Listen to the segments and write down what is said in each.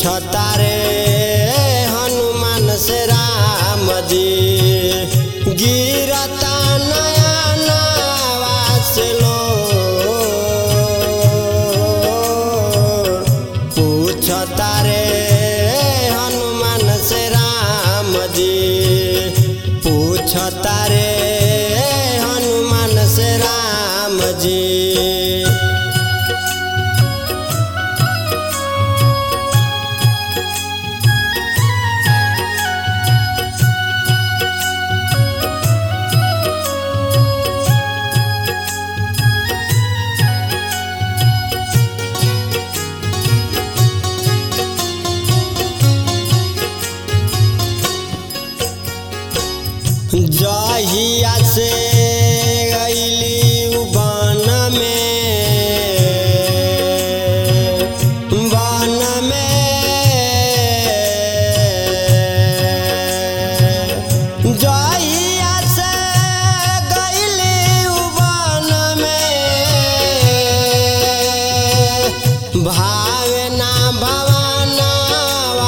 पूछता रे हनुमान से राम जी गिरता नया नवा से लो पूछता रे हनुमान से राम जी पूछता रे हनुमान से राम जी जहिया से गईली बन में बन में जहिया से गईली बन में भावे ना भवनवा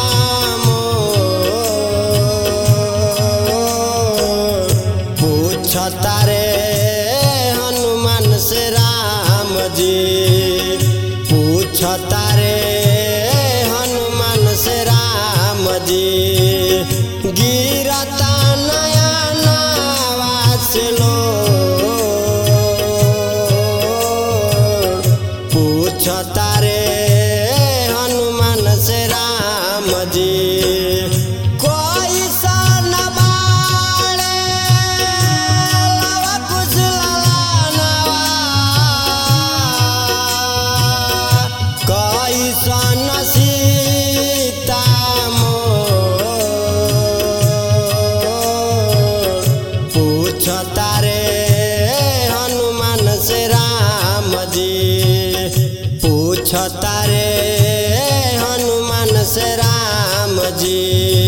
मोर पूछता रे हनुमान से राम जी पूछता रे हनुमान से राम जी गिरता नया नवा से लो पूछता रे हनुमान से राम जी कोई सन बाड़े लवा कुछ ललानवा कोई सन सीता मोर पूछता रे हनुमान से राम जी पूछता रे हनुमान से राम जी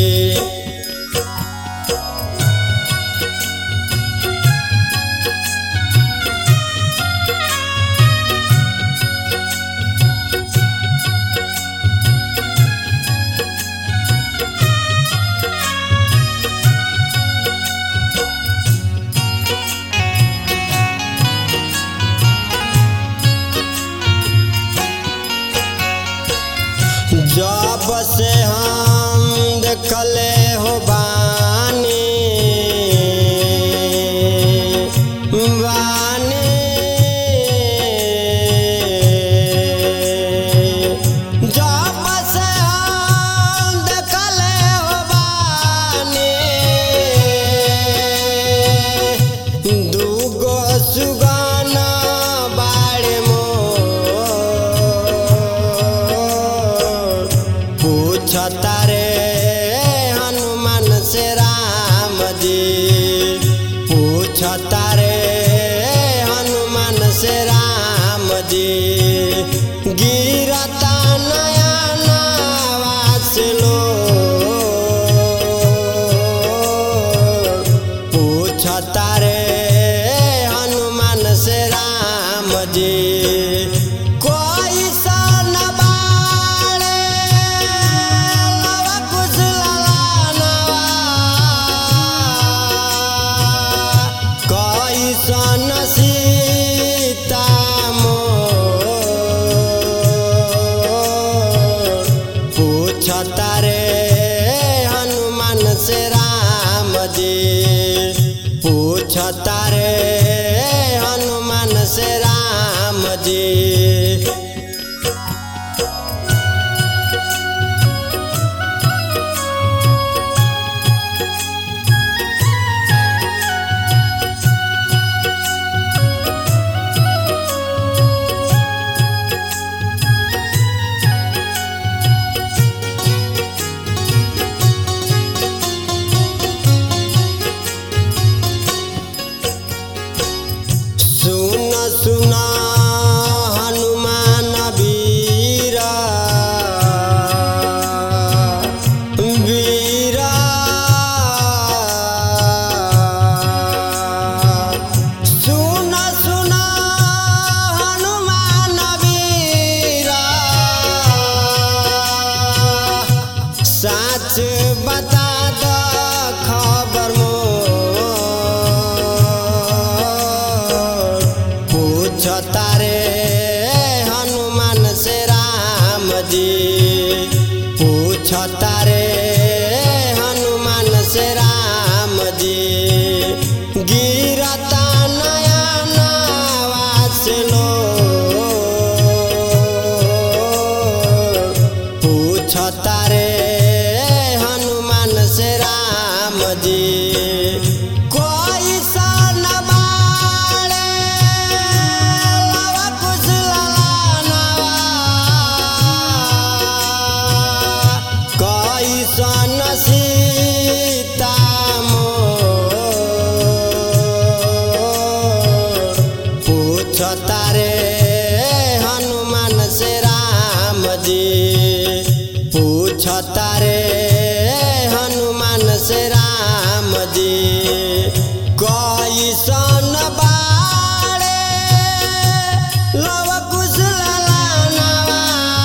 जब से हम देखले हो बानी बानी जब से हम देखले हो बानी दूगो सुगाना बाड़े मोर पूछता रे हनुमान से राम जी पूछता रे हनुमान से राम जी गिरता नया नवा से लो पूछता रे हनुमान से राम जी कोई सन बाड़े लवा कुछ ललानवा कोई सन सीता मोर पूछता रे हनुमान से राम जी पूछता रे हनुमान से राम जी बता द खबर मोर पूछ तारे हनुमान से राम जी पूछ तारे हनुमान से राम जी गिरता नया नवा से लो पूछ तारे हनुमान से राम जी कोई सन बाड़े लवा कुछ ललानवा कोई सन सीता मोर पूछ तारे हनुमान से राम जी पूछ तारे हनुमान से राम जी कैसन बाड़े लव कुश ललानवा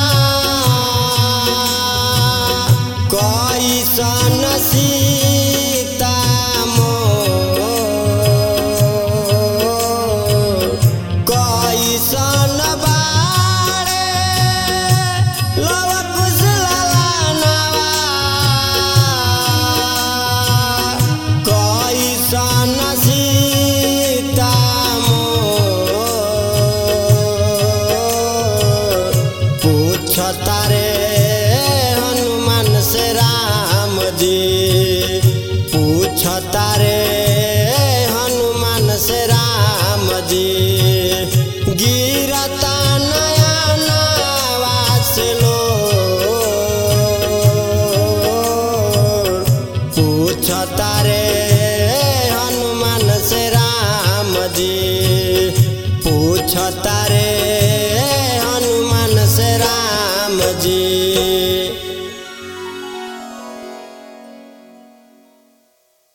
कैसन सीता मोर कैसन बाड़े लव कुश ललानवा कैसन सीता मोर पूछ तारे हनुमान से राम जी पूछ तारे हनुमान से राम जी गिरता नया नवा से लो पूछ तारे